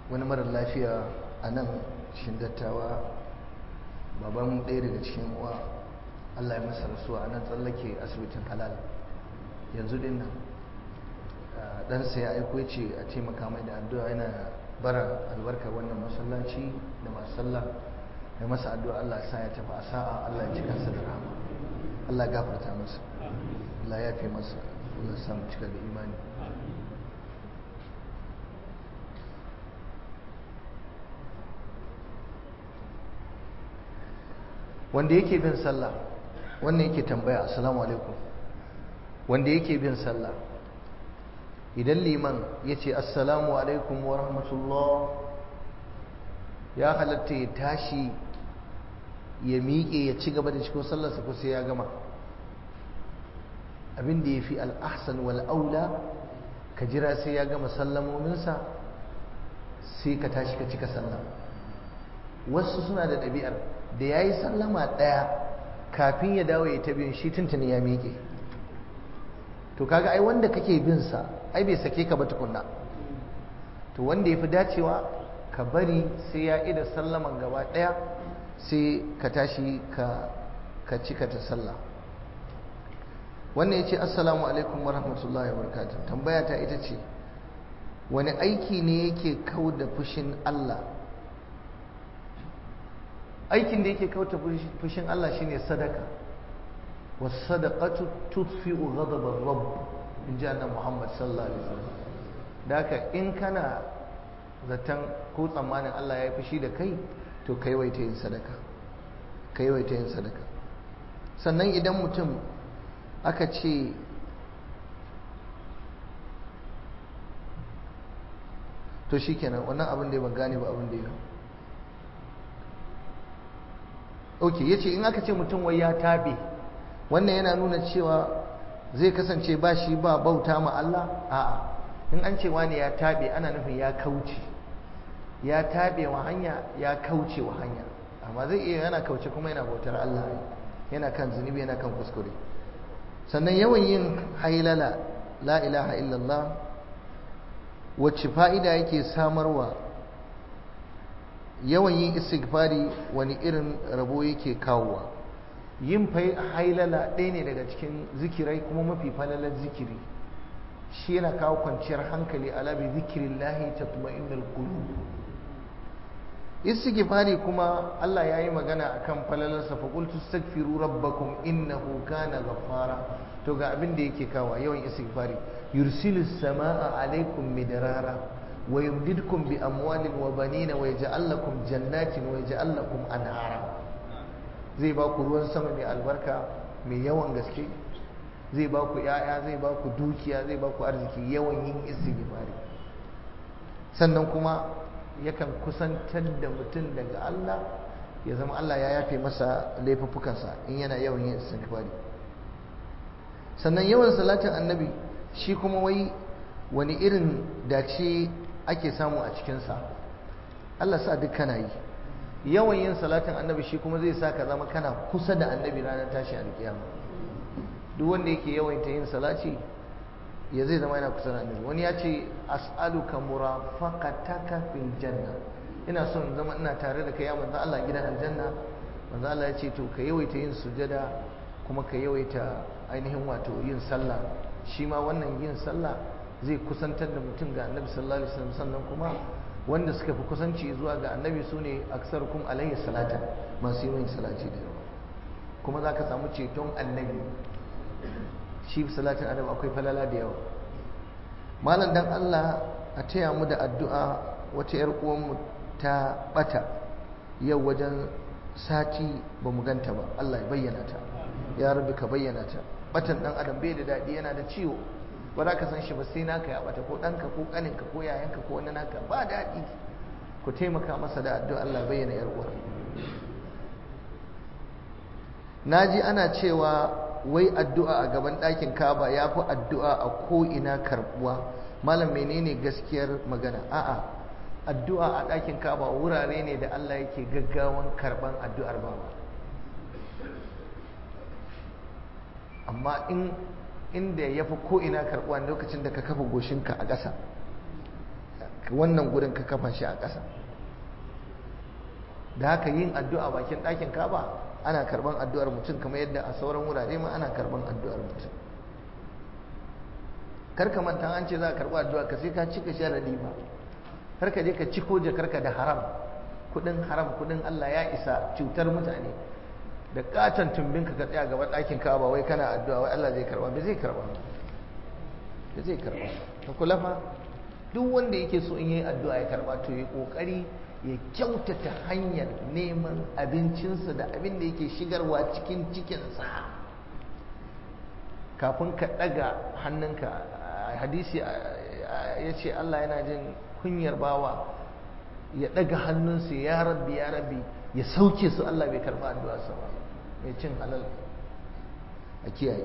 wani marar lafiya a nan cikin dattawa baban ɗaya daga cikin uwa Allah ya masa rasuwa a nan tsallake asibitin halal yanzu din nan ɗansa ya aiko ce a taimaka mai da addu'a yana bara albarkar wannan masallaci da masu sallah da masa addu'a Allah sa ya tafi a sa'a Allah ya cika sa da rahama Allah ya gafarta masa Allah ya fi masa Allah ya samu cika da imani wanda yake bin sallah wannan yake tambaya assalamu alaikum wanda yake bin sallah idan liman ya ce assalamu alaikum wa rahmatullah ya halatta ya tashi ya miƙe ya ci gaba da cikin sallarsa ko sai ya gama abin da ya fi al'ahsan wal'aula ka jira sai ya gama sallamominsa sai ka tashi ka cika sallah wasu suna da ɗabi'ar da ya yi sallama ɗaya kafin ya dawo ya ta biyun shi tuntuni ya miƙe to kaga ai wanda kake bin sa ai bai sake ka ba tukunna to wanda ya fi dacewa ka bari sai ya ida sallaman gaba ɗaya sai ka tashi ka ka cika ta sallah wannan ya ce assalamu alaikum wa rahmatullahi wa barakatuh tambaya ta ita ce wani aiki ne yake kau da fushin Allah aikin da yake kauta fushin Allah shine sadaka was sadaqatu tudfi'u ghadab ar-rabb in ji annabi Muhammad sallallahu alaihi wasallam da haka in kana zaton ko tsammanin Allah ya yi fushi da kai to kai waita yin sadaka kai waita yin sadaka sannan idan mutum aka ce to shikenan wannan abin da ya ban gane ba abin da ya ok ya ce in aka ce mutum wai ya tabe wannan yana nuna cewa zai kasance ba shi ba bauta ma Allah a'a in an ce wani ya tabe ana nufin ya kauce ya tabe wa hanya ya kauce wa hanya amma zai iya yana kauce kuma yana bautar Allah yana kan zunubi yana kan kuskure sannan yawan yin hailala la ilaha illallah wacce fa'ida yake samarwa yawan yin istighfari wani irin rabo yake kawowa yin hailala ɗaya ne daga cikin zikirai kuma mafi falalar zikiri shi yana kawo kwanciyar hankali ala bi zikirillahi tatma'innul qulub istighfari kuma Allah ya yi magana akan falalarsa fa qultu astaghfiru rabbakum innahu kana ghaffara to ga abin da yake kawo yawan istighfari yursilu samaa alaikum midrara wa yumdidkum bi amwalin wa banina wa yaj'al lakum jannatin wa yaj'al lakum anhara zai ba ku ruwan sama mai albarka mai yawan gaske zai ba ku yaya zai ba ku dukiya zai ba ku arziki yawan yin istighfari sannan kuma yakan kusantar da mutum daga Allah ya zama Allah ya yafe masa laifuffukansa in yana yawan yin istighfari sannan yawan salatin annabi shi kuma wai wani irin dace ake samu a cikinsa Allah sa duk kana yi yawan yin salatin annabi shi kuma zai sa ka zama kana kusa da annabi ranar tashi alkiyama duk wanda yake yawaita yin salati ya zai zama yana kusa da annabi wani ya ce as'aluka murafaqataka fil janna ina son zama ina tare da kai ya manzo Allah gidan aljanna manzo Allah ya ce to ka yawaita yin sujada kuma ka yawaita ainihin wato yin sallah shi ma wannan yin sallah zai kusantar da mutum ga annabi sallallahu alaihi wasallam sannan kuma wanda suka fi kusanci zuwa ga annabi su ne aksarukum alayhi salata masu yi salati da yawa kuma za ka samu ceton annabi shi salatin annabi akwai falala da yawa malam dan Allah a taya mu da addu'a wata yar uwanmu ta bata yau wajen sati ba mu ganta ba Allah ya bayyana ta ya rabbi ka bayyana ta batan dan adam bai da dadi yana da ciwo ba za ka san shi ba sai naka ya bata ko ɗanka ko ƙaninka ko yayanka ko wani naka ba daɗi ku taimaka masa da addu'a Allah bayyana yar uwar naji ana cewa wai addu'a a gaban ɗakin Kaba ya fi addu'a a ko ina karbuwa malam menene gaskiyar magana a'a addu'a a ɗakin Kaba wurare ne da Allah yake gaggawan karban addu'ar bawa amma in inda ya fi ko'ina karɓuwa lokacin da ka kafa goshinka a ƙasa wannan gurin ka kafa shi a ƙasa da haka yin addu'a bakin ɗakin kaba ana karban addu'ar mutum kamar yadda a sauran wurare ma ana karban addu'ar mutum karka manta an ce za a karɓi addu'a ka sai ka cika sharadi ba har ka je ka ciko jakarka da haram kudin haram kudin Allah ya isa cutar mutane da katon tumbinka ka tsaya gaba ɗakin kaba wai kana addu'a wai Allah zai karba ba zai karba ba zai karba ka kula fa duk wanda yake so in yi addu'a ya karba to ya kokari ya kyautata hanyar neman abincinsa da abin da yake shigarwa cikin cikinsa kafin ka ɗaga hannunka hadisi ya ce Allah yana jin kunyar bawa ya ɗaga hannunsa ya rabbi ya rabbi ya sauke su Allah bai karɓa addu'arsa ba mai cin halal a kiyaye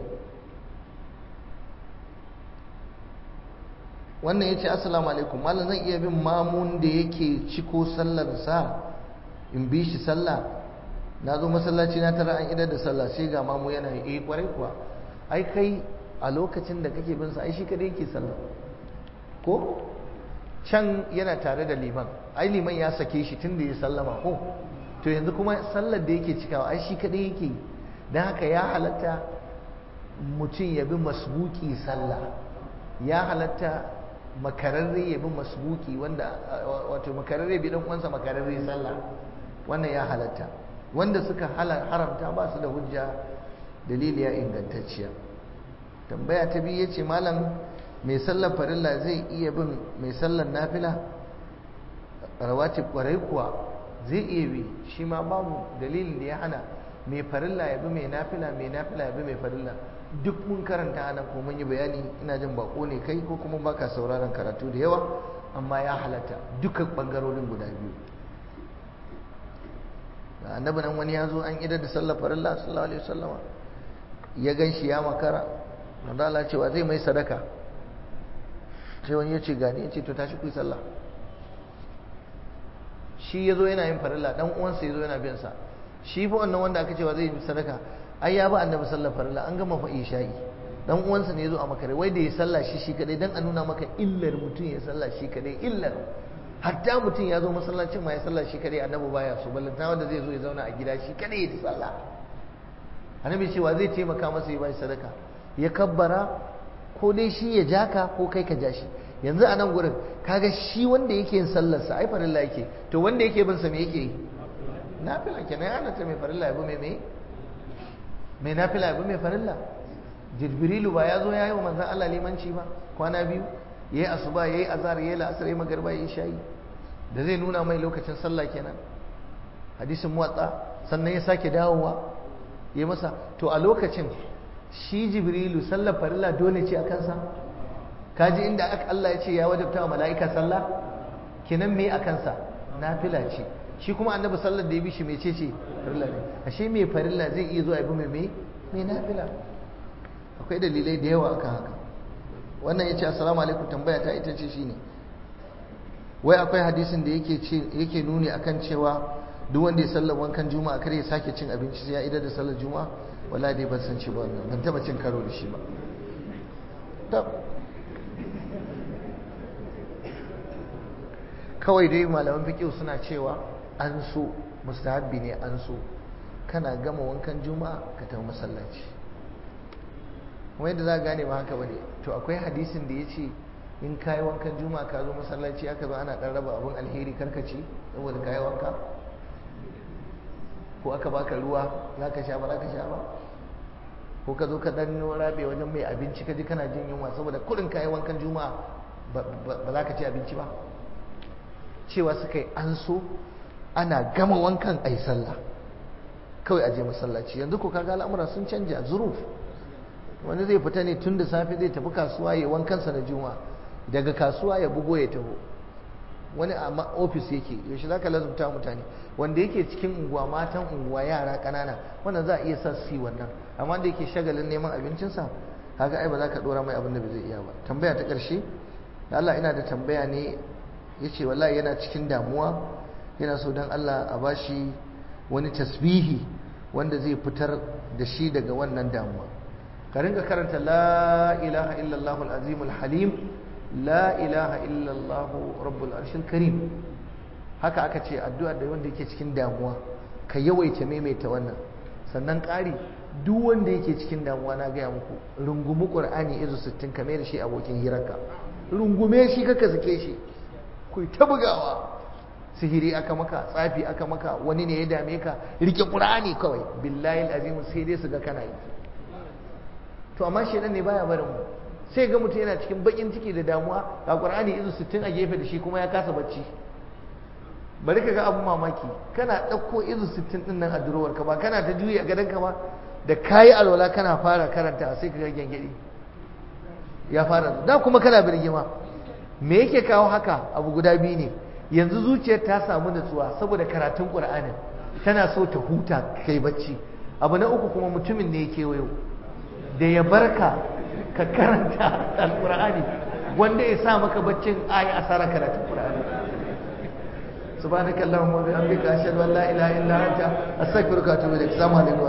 wannan ya ce assalamu alaikum malam zan iya bin mamun da yake ciko sallarsa in bi shi sallah na zo masallaci na tara an idar da sallah sai ga mamu yana yi eh kwarai kuwa ai kai a lokacin da kake bin sa ai shi kadai yake sallah ko can yana tare da liman ai liman ya sake shi tun da ya sallama ko to yanzu kuma sallar da yake cikawa ai shi kadai yake don haka ya halatta mutum ya bi masbuki sallah ya halatta makararre ya bi masbuki wanda wato makararre bi dan uwansa makararre sallah wannan ya halatta wanda suka haramta ba su da hujja dalili ya ingantacciya tambaya ta biyu yace malam mai sallar farilla zai iya bin mai sallar nafila rawatib kwarai kuwa zai iya bi shi ma babu dalilin da ya hana mai farilla ya bi mai nafila mai nafila ya bi mai farilla duk mun karanta ana ko mun yi bayani ina jin bako ne kai ko kuma baka sauraron karatu da yawa amma ya halatta duka bangarorin guda biyu da annabi nan wani ya zo an idar da sallar farilla sallallahu alaihi wasallama ya gan shi ya makara manzo Allah cewa zai mai sadaka sai wani ya ce gani ya ce to tashi ku yi sallah shi ya zo yana yin farilla dan uwansa ya zo yana bin sa shi fa wannan wanda aka cewa zai yi sadaka ai ya ba annabi sallar farilla an gama fa isha'i dan uwansa ne ya zo a makare wai da ya sallah shi shi kadai dan a nuna maka illar mutum ya sallah shi kadai illar hatta mutum ya zo masallacin ma ya sallah shi kadai annabi baya so ballanta wanda zai zo ya zauna a gida shi kadai ya sallah annabi cewa zai taimaka masa ya bashi sadaka ya kabbara ko dai shi ya ja ka ko kai ka ja shi yanzu a nan gurin kaga shi wanda yake yin sallarsa ai farilla yake to wanda yake bin sa me yake yi nafila kenan ya halatta mai farilla ya bi mai mai mai nafila ya bi mai farilla jibrilu ba ya zo ya yi wa manzan Allah limanci ba kwana biyu ya yi asuba ya yi azhar ya yi la'asar ya yi magarba ya yi shayi da zai nuna mai lokacin sallah kenan hadisin muwatsa sannan ya sake dawowa ya masa to a lokacin shi jibrilu sallar farilla dole ce a kansa kaji inda aka Allah ya ce ya wajabta wa mala'ika sallah kenan me a kansa nafila ce shi kuma annabi sallar da ya bi shi mece ce farilla ne ashe me farilla zai iya zuwa ya bi mai me nafila akwai dalilai da yawa akan haka wannan yace assalamu alaikum tambaya ta ita ce shine wai akwai hadisin da yake ce yake nuni akan cewa duk wanda ya sallar wankan juma'a kare ya sake cin abinci sai ya idar da sallar juma'a wallahi dai ban san shi ba ban taba cin karo da shi ba kawai dai malaman fiqh suna cewa an so mustahabbi ne an so kana gama wankan juma'a ka tafi masallaci kuma yadda za gane ba haka bane to akwai hadisin da ya ce in kayi wankan juma'a ka zo masallaci aka zo ana dan raba abun alheri karkaci saboda kayi wanka ko aka baka ruwa za ka sha ba za ka sha ba ko ka zo ka dan rabe wajen mai abinci ka ji kana jin yunwa saboda kurin kayi wankan juma'a ba za ka ci abinci ba cewa suka yi an so ana gama wankan a yi sallah kawai a je masallaci yanzu ko kaga al'amura sun canja zuruf wani zai fita ne tun da safe zai tafi kasuwa ya wankansa na juma daga kasuwa ya bugo ya taho wani a ofis yake yaushe za ka lazumta mutane wanda yake cikin unguwa matan unguwa yara ƙanana wannan za a iya sa su yi wannan amma da yake shagalin neman abincinsa kaga ai ba za ka ɗora mai abin da bai zai iya ba tambaya ta ƙarshe da Allah ina da tambaya ne ya ce wallahi yana cikin damuwa yana so don Allah a bashi wani tasbihi wanda zai fitar da shi daga wannan damuwa ka ringa karanta la ilaha illallah al-azim al-halim la ilaha illallah rabbul arshil karim haka aka ce addu'a da wanda yake cikin damuwa ka yawaita maimaita wannan sannan ƙari duk wanda yake cikin damuwa na gaya muku rungumi ƙur'ani izu sittin ka mai da shi abokin hirarka rungume shi kaka sake shi ku ta bugawa sihiri aka maka tsafi aka maka wani ne ya dame ka rike ƙur'ani kawai billahi azimu sai dai su ga kana yi to amma shedan ne baya barin mu sai ga mutum yana cikin bakin ciki da damuwa ga ƙur'ani izu sittin a gefe da shi kuma ya kasa bacci bari ka ga abun mamaki kana ɗauko izu sittin ɗin nan a durowar ka ba kana ta juyi a gadon ka ba da kayi alwala kana fara karanta sai ka ga gyangyaɗi ya fara da kuma kana birgima me yake kawo haka abu guda biyu ne yanzu zuciyar ta samu natsuwa saboda karatun ƙur'anin tana so ta huta kai bacci abu na uku kuma mutumin ne yake wayo da ya barka ka karanta alƙur'ani wanda ya sa maka baccin ayi asara karatun ƙur'ani سبحانك اللهم وبحمدك اشهد ان لا اله الا انت استغفرك واتوب اليك السلام عليكم